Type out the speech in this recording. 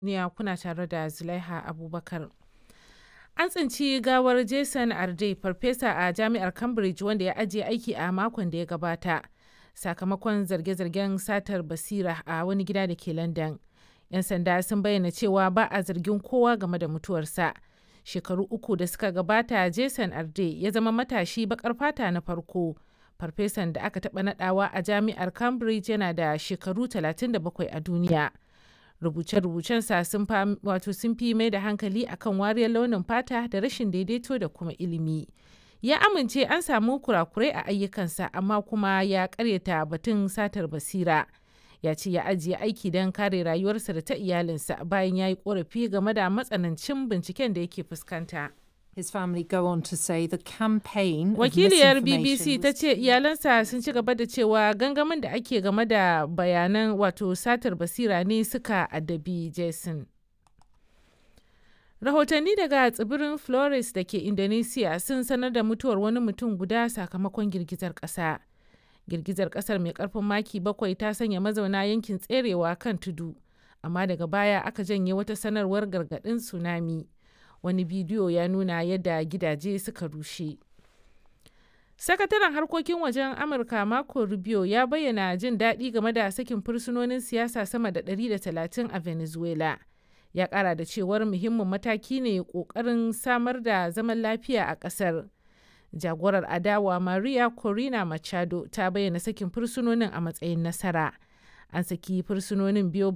duniya kuna tare da Zulaiha Abubakar. An tsinci gawar Jason Arde, farfesa a jami'ar Cambridge wanda ya ajiye aiki a makon da ya gabata, sakamakon zarge-zargen satar basira a wani gida da ke London. 'Yan sanda sun bayyana cewa ba a zargin kowa game da mutuwarsa. Shekaru uku da suka gabata, Jason Arde ya zama matashi bakar fata na farko. Farfesan da aka taɓa nadawa a jami'ar Cambridge yana da shekaru 37 a duniya. rubuce-rubucensa sun wato sun fi mai da hankali akan wariyar launin fata da rashin daidaito da kuma ilimi ya amince an samu kurakurai a ayyukansa amma kuma ya karyata batun satar basira ya ce ya ajiye aiki don kare rayuwarsa da ta iyalinsa bayan ya yi korafi game da matsanancin binciken da yake fuskanta. His family go on to say the campaign Wakiliyar BBC ta ce iyalansa sun ci gaba da cewa gangamin da ake game da bayanan wato satar basira ne suka addabi Jason. Rahotanni daga tsibirin Flores da ke Indonesia sun sanar da mutuwar wani mutum guda sakamakon girgizar ƙasa. Girgizar ƙasar mai ƙarfin maki bakwai ta sanya mazauna yankin tserewa kan tudu, amma daga baya aka janye wata sanarwar gargaɗin tsunami. wani bidiyo ya nuna yadda gidaje suka rushe. Sakataren harkokin wajen Amurka Marco Rubio ya bayyana jin daɗi game da sakin fursunonin siyasa sama da 130 a Venezuela. Ya ƙara da cewar muhimmin mataki ne ƙoƙarin samar da zaman lafiya a ƙasar. Jagorar adawa Maria Corina Machado ta bayyana sakin fursunonin a matsayin nasara. An saki fursunonin biyo